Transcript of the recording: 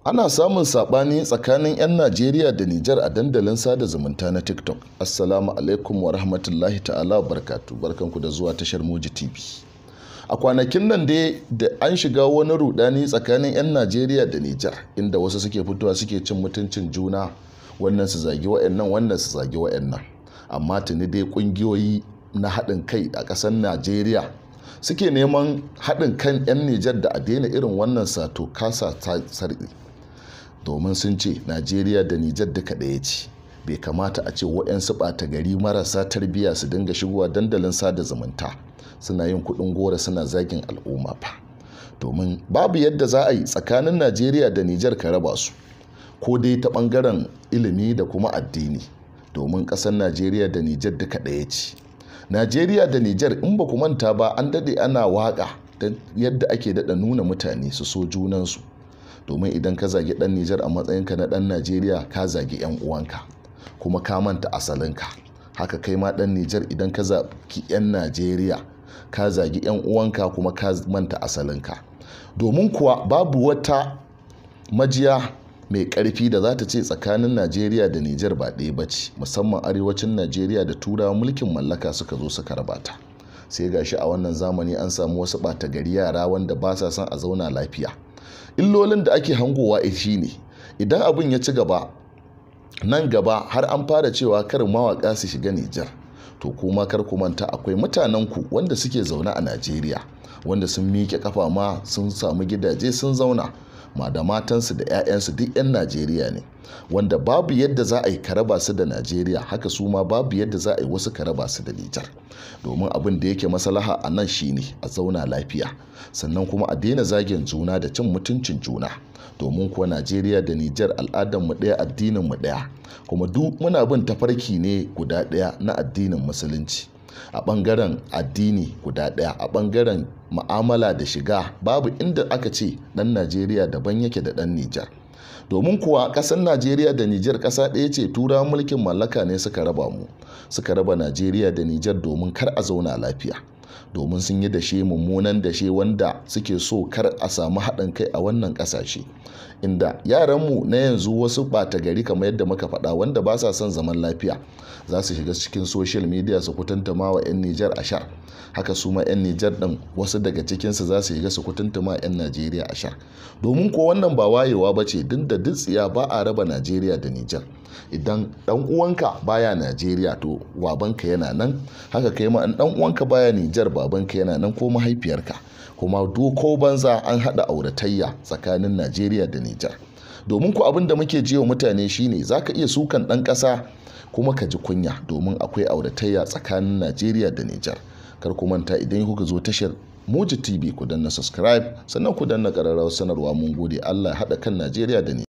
Ana samun saɓani tsakanin 'yan Najeriya da Nijar a dandalin sada zumunta na TikTok. Assalamu alaikum wa rahmatullahi ta'ala wa barkatu. Barkanku da zuwa tashar Muji TV. A kwanakin nan dai da an shiga wani rudani tsakanin 'yan Najeriya da Nijar inda wasu suke fitowa suke cin mutuncin juna wannan su zagi wa'annan wannan su zagi wa'annan. Amma tuni dai kungiyoyi na haɗin kai a ƙasar Najeriya suke neman haɗin kan 'yan Nijar da a daina irin wannan sato kasa ta sarƙi. domin sun ce najeriya da nijar duka ɗaya ce bai kamata a ce waɗansu ɓata gari marasa tarbiyya su dinga shigowa dandalin sada zumunta suna yin kuɗin gora suna zagin al'umma fa domin babu yadda za a yi tsakanin najeriya da nijar ka raba su ko dai ta ɓangaren ilimi da kuma addini domin ƙasar najeriya da nijar duka ɗaya ce najeriya da nijar in ba ku manta ba an daɗe ana waƙa yadda ake daɗa nuna mutane su so junansu domin idan ka zagi dan Nijar a matsayinka na dan Najeriya ka zagi 'yan uwanka kuma ka manta asalinka haka kai ma dan Nijar idan ka zagi 'yan Najeriya ka zagi 'yan uwanka kuma ka manta asalinka domin kuwa babu wata majiya mai karfi da za ta ce tsakanin Najeriya da Nijar ba ɗaya ba ce musamman arewacin Najeriya da turawa mulkin mallaka suka zo suka rabata sai gashi a wannan zamani an samu wasu ɓata gari yara wanda ba sa son a zauna lafiya illolin da ake hangowa shi ne idan abin ya ci gaba nan gaba har an fara cewa kar mawaka su shiga Nijar to kuma kar ku manta akwai mutanen ku wanda suke zaune a Najeriya wanda sun miƙe kafa ma sun samu gidaje sun zauna ma da matansu da 'ya'yansu duk 'yan Najeriya ne wanda babu yadda za a yi karaba su da Najeriya haka su ma babu yadda za a yi wasu karaba su da Nijar domin abin da yake maslaha a nan shine a zauna lafiya sannan kuma a daina zagin juna da cin mutuncin juna domin kuwa Najeriya da Nijar al'adar mu ɗaya addinin mu ɗaya kuma duk muna bin tafarki ne guda ɗaya na addinin musulunci a ɓangaren addini guda ɗaya a ɓangaren ma'amala da shiga babu inda aka ce ɗan Najeriya daban yake da ɗan Nijar domin kuwa ƙasar najeriya da nijar ƙasa ɗaya ce tura mulkin mallaka ne suka raba mu suka raba najeriya da nijar domin kar a zauna lafiya domin sun yi dashe mummunan dashe wanda suke so kar a samu haɗin kai a wannan ƙasashe inda yaranmu na yanzu wasu ɓata gari kamar yadda muka faɗa wanda ba sa son zaman lafiya za su shiga cikin social media su kutanta ma wa 'yan nijar a sha haka su ma 'yan nijar ɗin wasu daga cikinsu za su shiga su kutanta ma 'yan najeriya a sha domin ko wannan ba wayewa ba ce duk da dutsiya ba a raba najeriya da nijar idan dan uwanka baya najeriya to babanka yana nan haka kai ma dan uwanka baya nijar babanka yana nan ko mahaifiyarka kuma doko banza an hada auratayya tsakanin najeriya da nijar domin ku abin da muke jiwa mutane shine zaka iya sukan dan kasa kuma ka ji kunya domin akwai auratayya tsakanin najeriya da nijar kar ku manta idan kuka zo tashar Moji TV ku danna subscribe sannan ku danna ƙararrawar sanarwa mun gode Allah ya haɗa kan Najeriya da ni.